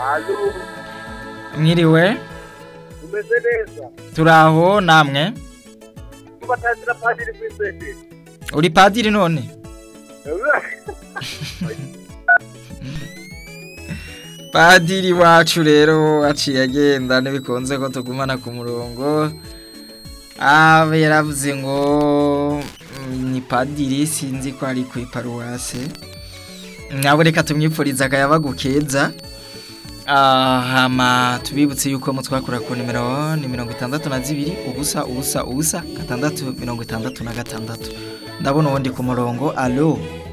Alo, mwiriwe umeze neza? turaho namwe Tubatazira padiri kw'isengero. uri padiri none padiri wacu rero aciye agenda ntibikunze ko tugumana ku murongo abe yaravuze ngo mm, ni padiri sinzi ko ari ku iparuwase nabo reka tumwipfuriza akayabagu keza Ah, hama tubibutse yuko mutwakura ku nimero ni mirongo itandatu na zibiri ubusa ubusa ubusa gatandatu mirongo itandatu na gatandatu ndabona uwundi ku murongo alo